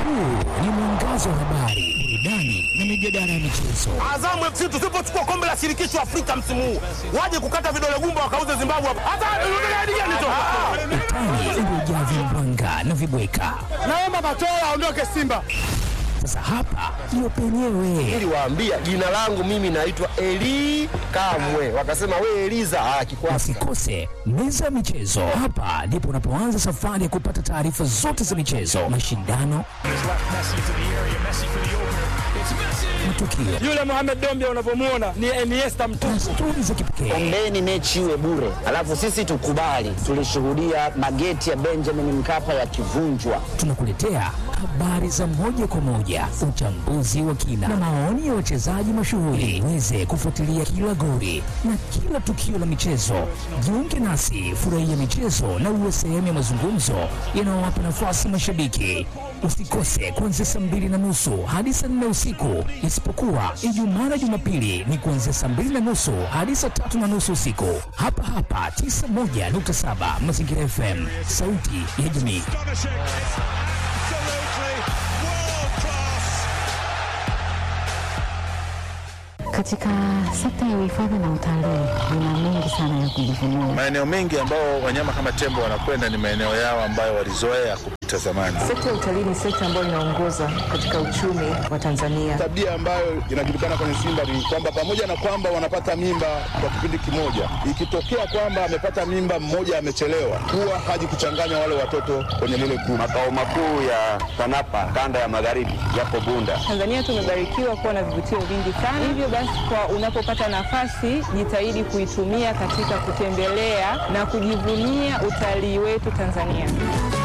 Huu ni mwangazo wa habari, burudani na mijadala ya michezo. Azamu FC tusipochukua kombe la shirikisho Afrika msimu huu, waje kukata vidole gumba wakauze Zimbabwe hapa. Hata unataka hadi gani tu? Utani uliojaa vimbwanga na vibweka. Naomba Matola aondoke Simba. Sasa hapa ndio penyewe. Niliwaambia jina langu mimi naitwa Eli Kamwe, wakasema we Eliza. Ah, kikwasi Usikose meza ya michezo. Hapa ndipo unapoanza safari ya kupata taarifa zote za michezo, mashindano, matukio Yule Mohamed Dombia unavyomuona ni Iniesta mtupu. na stori za kipekee. Ombeni mechi iwe bure, alafu sisi tukubali. Tulishuhudia mageti ya Benjamin Mkapa yakivunjwa. Tunakuletea habari za moja kwa moja, uchambuzi wa kina na maoni ya wachezaji mashuhuri, uweze kufuatilia kila goli na kila tukio la michezo. Jiunge nasi, furahia michezo na uwe sehemu ya mazungumzo yanayowapa nafasi mashabiki. Usikose kuanzia saa mbili na nusu hadi saa nne usiku, isipokuwa Ijumaa na Jumapili ni kuanzia saa mbili na nusu hadi saa tatu na nusu usiku, hapa hapa 91.7 Mazingira FM, sauti ya jamii. Katika sekta ya uhifadhi na utalii kuna mengi sana ya kujivunia. Maeneo mengi ambao wanyama kama tembo wanakwenda ni maeneo yao ambayo walizoea kupita zamani. Sekta ya utalii ni sekta ambayo inaongoza katika uchumi wa Tanzania. Tabia ambayo inajulikana kwenye Simba ni kwamba pamoja na kwamba wanapata mimba kwa kipindi kimoja, ikitokea kwamba amepata mimba mmoja amechelewa, huwa haji kuchanganya wale watoto kwenye lile kundi. makao makuu ya TANAPA kanda ya magharibi yapo Bunda. Tanzania tumebarikiwa kuwa na vivutio vingi sana, hivyo basi kwa unapopata nafasi jitahidi kuitumia katika kutembelea na kujivunia utalii wetu Tanzania.